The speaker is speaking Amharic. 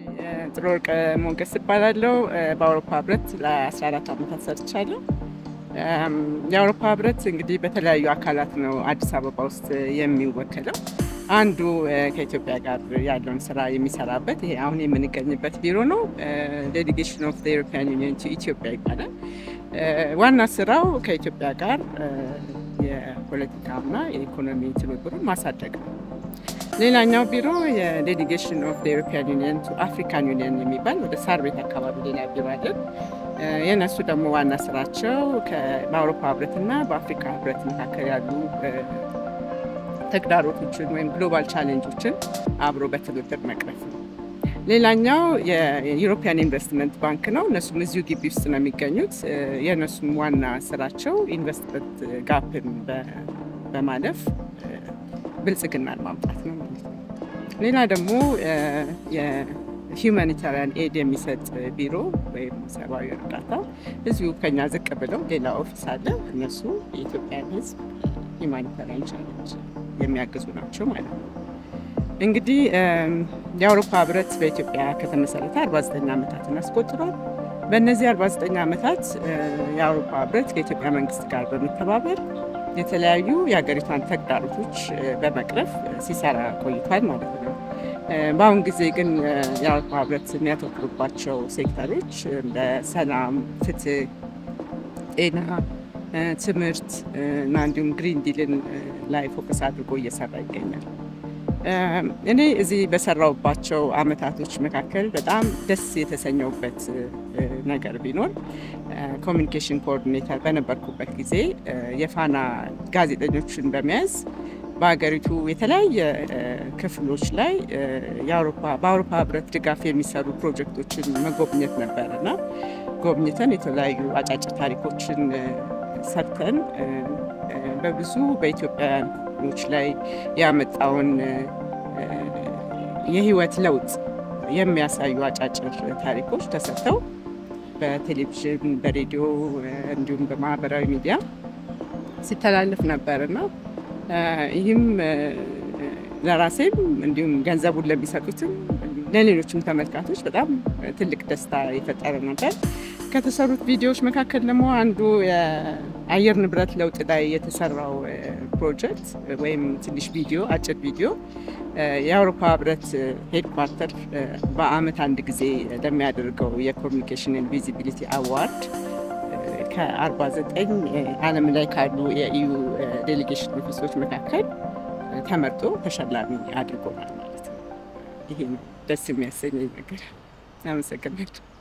ጥሩ ወርቅ ሞገስ እባላለሁ። በአውሮፓ ህብረት ለ14 ዓመታት ሰርቻለሁ። የአውሮፓ ህብረት እንግዲህ በተለያዩ አካላት ነው አዲስ አበባ ውስጥ የሚወከለው። አንዱ ከኢትዮጵያ ጋር ያለውን ስራ የሚሰራበት ይሄ አሁን የምንገኝበት ቢሮ ነው። ዴሊጌሽን ኦፍ ኢሮፒያን ዩኒየን ቱ ኢትዮጵያ ይባላል። ዋና ስራው ከኢትዮጵያ ጋር የፖለቲካና የኢኮኖሚ ትብብሩን ማሳደግ ነው። ሌላኛው ቢሮ የዴሊጌሽን ኦፍ ኢሮፒያን ዩኒየን ቱ አፍሪካን ዩኒየን የሚባል ወደ ሳር ቤት አካባቢ ሌላ ቢሮ አለን። የእነሱ ደግሞ ዋና ስራቸው በአውሮፓ ህብረትና በአፍሪካ ህብረት መካከል ያሉ ተግዳሮቶችን ወይም ግሎባል ቻሌንጆችን አብሮ በትብብር መቅረፍ ነው። ሌላኛው የዩሮፒያን ኢንቨስትመንት ባንክ ነው። እነሱም እዚሁ ግቢ ውስጥ ነው የሚገኙት። የእነሱም ዋና ስራቸው ኢንቨስትመንት ጋፕን በማለፍ ብልጽግናን ማምጣት ነው ማለት ነው። ሌላ ደግሞ የሂውማኒታሪያን ኤድ የሚሰጥ ቢሮ ወይም ሰብአዊ እርዳታ እዚሁ ከኛ ዝቅ ብለው ሌላ ኦፊስ አለ። እነሱ የኢትዮጵያን ሕዝብ ሂውማኒታሪያን ቻሌንጅ የሚያግዙ ናቸው ማለት ነው። እንግዲህ የአውሮፓ ህብረት በኢትዮጵያ ከተመሰረተ 49 ዓመታትን አስቆጥሯል። በእነዚህ 49 ዓመታት የአውሮፓ ህብረት ከኢትዮጵያ መንግስት ጋር በመተባበር የተለያዩ የሀገሪቷን ተግዳሮቶች በመቅረፍ ሲሰራ ቆይቷል ማለት ነው። በአሁን ጊዜ ግን የአውሮፓ ህብረት የሚያተኩሩባቸው ሴክተሮች እንደ ሰላም፣ ፍትህ፣ ጤና፣ ትምህርት እና እንዲሁም ግሪን ዲልን ላይ ፎከስ አድርጎ እየሰራ ይገኛል። እኔ እዚህ በሰራውባቸው አመታቶች መካከል በጣም ደስ የተሰኘውበት ነገር ቢኖር ኮሚኒኬሽን ኮኦርዲኔተር በነበርኩበት ጊዜ የፋና ጋዜጠኞችን በመያዝ በሀገሪቱ የተለያየ ክፍሎች ላይ በአውሮፓ ህብረት ድጋፍ የሚሰሩ ፕሮጀክቶችን መጎብኘት ነበር እና ጎብኝተን የተለያዩ አጫጭር ታሪኮችን ሰርተን በብዙ በኢትዮጵያኖች ላይ ያመጣውን የህይወት ለውጥ የሚያሳዩ አጫጭር ታሪኮች ተሰርተው በቴሌቪዥን፣ በሬዲዮ እንዲሁም በማህበራዊ ሚዲያ ሲተላለፍ ነበር እና ይህም ለራሴም እንዲሁም ገንዘቡን ለሚሰጡትም ለሌሎችም ተመልካቾች በጣም ትልቅ ደስታ የፈጠረ ነበር። ከተሰሩት ቪዲዮዎች መካከል ደግሞ አንዱ የአየር ንብረት ለውጥ ላይ የተሰራው ፕሮጀክት ወይም ትንሽ ቪዲዮ አጭር ቪዲዮ የአውሮፓ ህብረት ሄድኳርተር በአመት አንድ ጊዜ ለሚያደርገው የኮሚኒኬሽን ቪዚቢሊቲ አዋርድ ከ49 ዓለም ላይ ካሉ የኢዩ ዴሌጌሽን ኦፊሶች መካከል ተመርጦ ተሸላሚ አድርጎናል ማለት ነው። ይሄ ነው ደስ የሚያሰኘኝ ነገር። አመሰግናለሁ።